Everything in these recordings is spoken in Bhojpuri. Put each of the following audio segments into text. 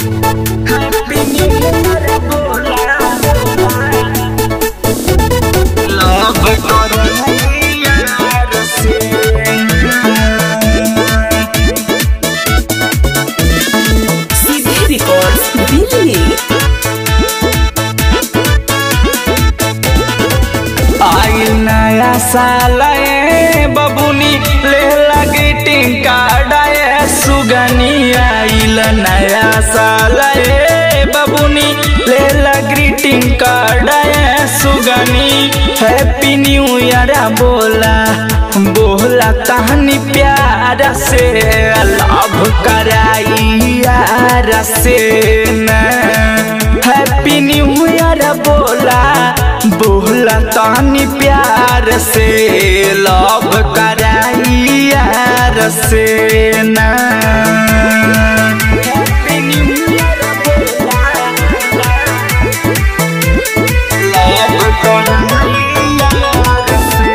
हैप्पी न्यू ईयर बोला लव करो यार से सीधे रिकॉर्ड्स दिल्ली आई नया साल ए बबुनी ले लगी टिंका डाए सुगनी आइल नया साल ए बबुनी ले लगी टिंका डाए सुगनी हैप्पी न्यू ईयर बोला बोला तहनी प्यार से लव कराई यार से न हैप्पी न्यू ईयर बोला बोला तानी प्यार से लव कराई यार से ना हैप्पी न्यू ईयर बोला लव कराई यार से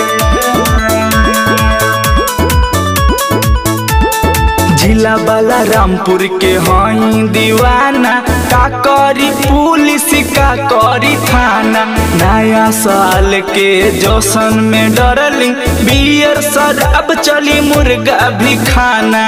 जिला वाला रामपुर के हई दीवाना का करी पुलिस का करी थाना नया साल के जोशन में डरली बियर शराब चली मुर्गा भी खाना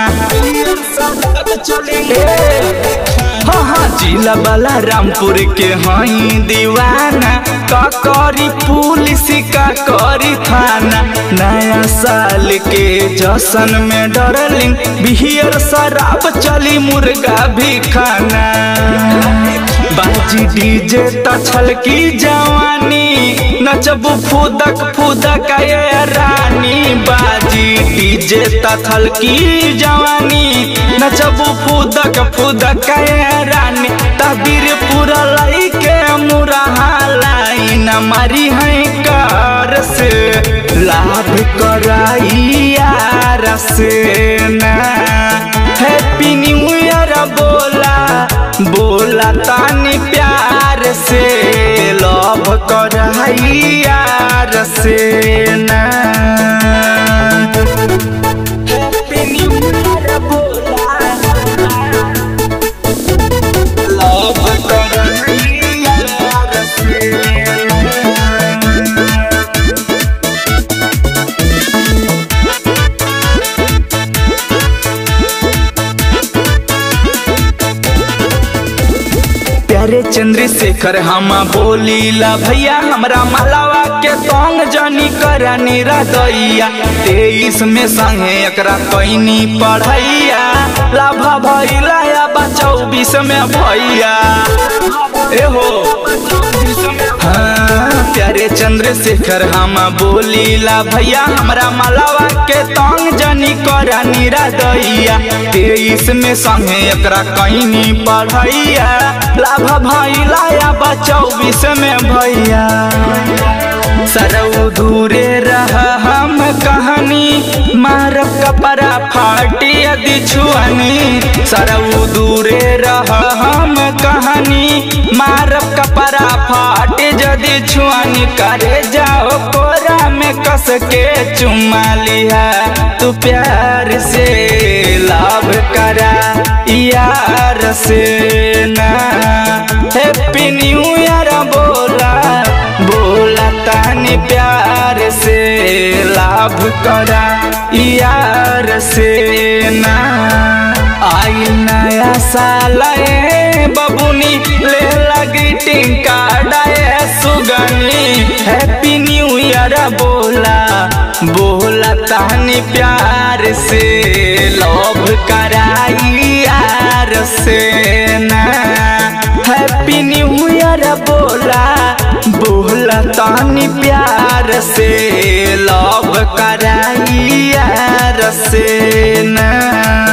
हाँ हाँ जिला वाला रामपुर के हई दीवाना का करी पुलिस का करी थाना नया साल के जशन में डरलिंग बिहियर शराब चली मुर्गा भी खाना बाजी डीजे तछल की जवानी नचबू फूदक फूदक ये रानी बाजी डीजे तथल की जवानी नचबू फूदक फूदक ये रानी तबीर पूरा लाई के मुरहा लाइन मारी है कार से लाभ कराई यार से ना हैप्पी न्यू ईयर बोला बोला तानी प्यार से लव कराई यार से ना हैप्पी न्यू ईयर बोला लव कराई यार से प्यारे चंद्रशेखर हम बोलीला भैया हमरा मालावा के तोंग जनी करनी रदैया तेईस में संगे एकरा कैनी पढ़ैया लाभा भैला या बा चौबीस में भैया एहो हाँ, प्यारे चंद्रशेखर हम बोलीला भैया हमरा मालावा के तंग जनी करनी रदैया तेईस में संगे एकरा कैनी पढ़ैया लाभ भैला या बा चौबीस में भैया सरऊ दूरे रह हम कहानी मारब कपड़ा फाटी यदि छुअनी सरऊ दूरे रह हम कहानी मारब कपड़ा फाट यदि छुअनी करे जाओ कोरा में कस के चुमा लिया तू प्यार से लाभ करा यार से ना हैप्पी न्यू ईयर बोला बोला तानी प्यार से लाभ करा यार से ना आई नया साल ए बबुनी ले लगी टिंका डाए सुगनी हैप्पी न्यू ईयर बोला बोला तानी प्यार से लव कराई यार से ना हैप्पी न्यू ईयर बोला बोला तानी प्यार से लव कराई यार से ना